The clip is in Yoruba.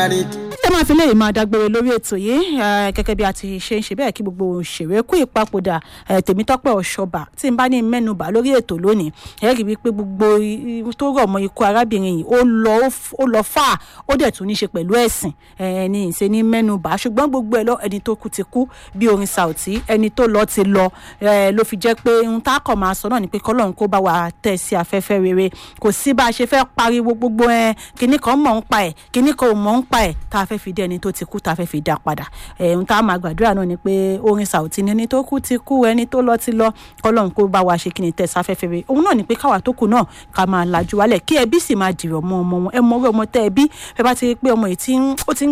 ẹ máa fi léyìí máa dágbére lórí ètò yìí gẹ́gẹ́ bí a ti ṣe ń ṣe bẹ́ẹ̀ kí gbogbo òṣèré kú ìpapòdà tèmítọ́pẹ́ ọ̀ṣọ́bà tí n bá ní mẹ́nubà lórí ètò lónìí ẹ rí i pé gbogbo tó rọ̀ mọ́ ikú arábìnrin yìí ó lọ ó lọ fà ó dẹ̀ tún ní ṣe pẹ̀lú ẹ̀sìn ẹni ìṣe ní mẹ́nubà ṣùgbọ́n gbogbo ẹ̀ lọ ẹni tó kú ti kú bí orin Saoty ẹni tó lọ ti lọ ló fi jẹ́ pé ohun tá a kọ̀ máa sọ náà ni pé kọ́lọ́run kó bá wa tẹ̀ sí afẹ́fẹ́ rere kò sí bá a ṣe fẹ́ pariwo gbogbo ẹ kinní kan mọ̀ ń pa ẹ̀ kinní kan ò mọ̀ ń pa ẹ̀ tá a fẹ́ fi dé ẹni tó ti kú tá a fẹ́ fi dá padà ohun tá a máa gbàdúrà náà ni pé orin Saoty ni ẹni tó kú ti kú ẹni tó lọ ti lọ kọ́lọ́run kó bá wa ṣe kí ni tẹ̀ sáfẹ́fẹ́ rere òun náà ni pé káwa tó kù náà ká máa lajú wálẹ̀ kí ẹbí sì máa dìrọ̀ mọ́ ọmọ wọn ẹ mọ orí ọmọ tẹ́ ẹbí ẹ bá ti rí pé ọmọ yìí ó ti ń